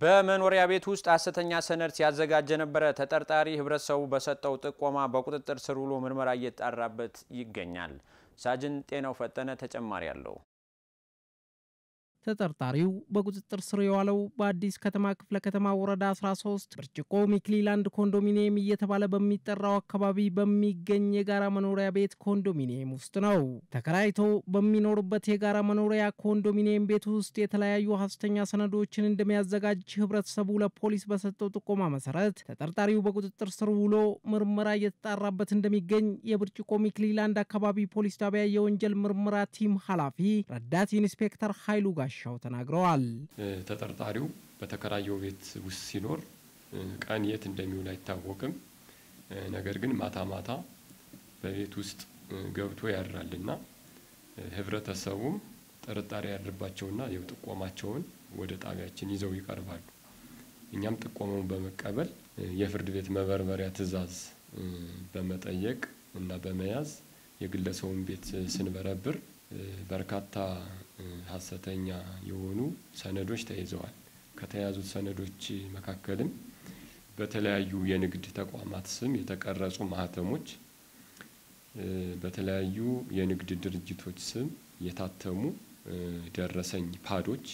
በመኖሪያ ቤት ውስጥ ሐሰተኛ ሰነድ ሲያዘጋጅ የነበረ ተጠርጣሪ ህብረተሰቡ በሰጠው ጥቆማ በቁጥጥር ስር ውሎ ምርመራ እየተጣራበት ይገኛል። ሳጅን ጤናው ፈጠነ ተጨማሪ አለው። ተጠርጣሪው በቁጥጥር ስር የዋለው በአዲስ ከተማ ክፍለ ከተማ ወረዳ 13 ብርጭቆ ሚክሊላንድ ኮንዶሚኒየም እየተባለ በሚጠራው አካባቢ በሚገኝ የጋራ መኖሪያ ቤት ኮንዶሚኒየም ውስጥ ነው። ተከራይቶ በሚኖርበት የጋራ መኖሪያ ኮንዶሚኒየም ቤት ውስጥ የተለያዩ ሐሰተኛ ሰነዶችን እንደሚያዘጋጅ ህብረተሰቡ ለፖሊስ በሰጠው ጥቆማ መሰረት ተጠርጣሪው በቁጥጥር ስር ውሎ ምርመራ እየተጣራበት እንደሚገኝ የብርጭቆ ሚክሊላንድ አካባቢ ፖሊስ ጣቢያ የወንጀል ምርመራ ቲም ኃላፊ ረዳት ኢንስፔክተር ኃይሉ ጋር ሻው ተናግረዋል። ተጠርጣሪው በተከራየው ቤት ውስጥ ሲኖር ቀን የት እንደሚውል አይታወቅም። ነገር ግን ማታ ማታ በቤት ውስጥ ገብቶ ያድራልና ህብረተሰቡም ጥርጣሬ ያድርባቸውና የው ጥቆማቸውን ወደ ጣቢያችን ይዘው ይቀርባሉ። እኛም ጥቆማውን በመቀበል የፍርድ ቤት መበርበሪያ ትዕዛዝ በመጠየቅ እና በመያዝ የግለሰቡን ቤት ስንበረብር በርካታ ሐሰተኛ የሆኑ ሰነዶች ተይዘዋል። ከተያዙት ሰነዶች መካከልም በተለያዩ የንግድ ተቋማት ስም የተቀረጹ ማህተሞች፣ በተለያዩ የንግድ ድርጅቶች ስም የታተሙ ደረሰኝ ፓዶች፣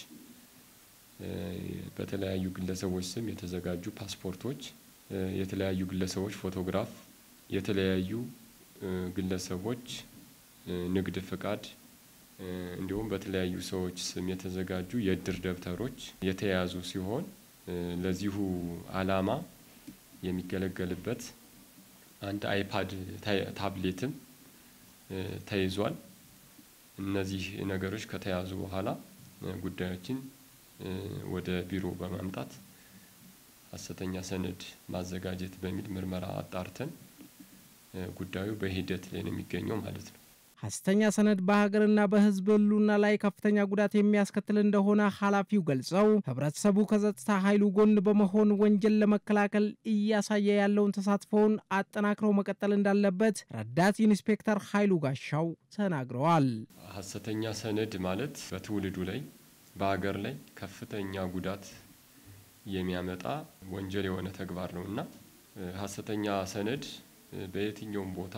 በተለያዩ ግለሰቦች ስም የተዘጋጁ ፓስፖርቶች፣ የተለያዩ ግለሰቦች ፎቶግራፍ፣ የተለያዩ ግለሰቦች ንግድ ፍቃድ እንዲሁም በተለያዩ ሰዎች ስም የተዘጋጁ የእድር ደብተሮች የተያዙ ሲሆን ለዚሁ ዓላማ የሚገለገልበት አንድ አይፓድ ታብሌትም ተይዟል። እነዚህ ነገሮች ከተያዙ በኋላ ጉዳዮችን ወደ ቢሮ በማምጣት ሐሰተኛ ሰነድ ማዘጋጀት በሚል ምርመራ አጣርተን ጉዳዩ በሂደት ላይ ነው የሚገኘው ማለት ነው። ሐሰተኛ ሰነድ በሀገርና በሕዝብ ሕልውና ላይ ከፍተኛ ጉዳት የሚያስከትል እንደሆነ ኃላፊው ገልጸው ህብረተሰቡ ከጸጥታ ኃይሉ ጎን በመሆን ወንጀል ለመከላከል እያሳየ ያለውን ተሳትፎውን አጠናክረው መቀጠል እንዳለበት ረዳት ኢንስፔክተር ኃይሉ ጋሻው ተናግረዋል። ሐሰተኛ ሰነድ ማለት በትውልዱ ላይ በሀገር ላይ ከፍተኛ ጉዳት የሚያመጣ ወንጀል የሆነ ተግባር ነው እና ሐሰተኛ ሰነድ በየትኛውም ቦታ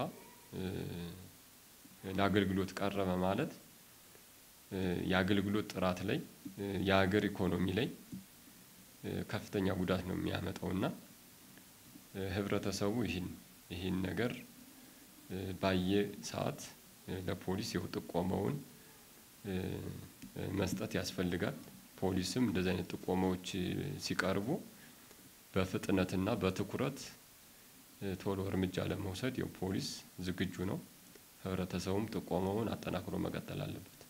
ለአገልግሎት ቀረበ ማለት የአገልግሎት ጥራት ላይ የሀገር ኢኮኖሚ ላይ ከፍተኛ ጉዳት ነው የሚያመጣውና ህብረተሰቡ ይህን ይህን ነገር ባየ ሰዓት ለፖሊስ የው ጥቆመውን መስጠት ያስፈልጋል። ፖሊስም እንደዚህ አይነት ጥቆማዎች ሲቀርቡ በፍጥነትና በትኩረት ቶሎ እርምጃ ለመውሰድ የው ፖሊስ ዝግጁ ነው። ህብረተሰቡም ጥቆማውን አጠናክሮ መቀጠል አለበት።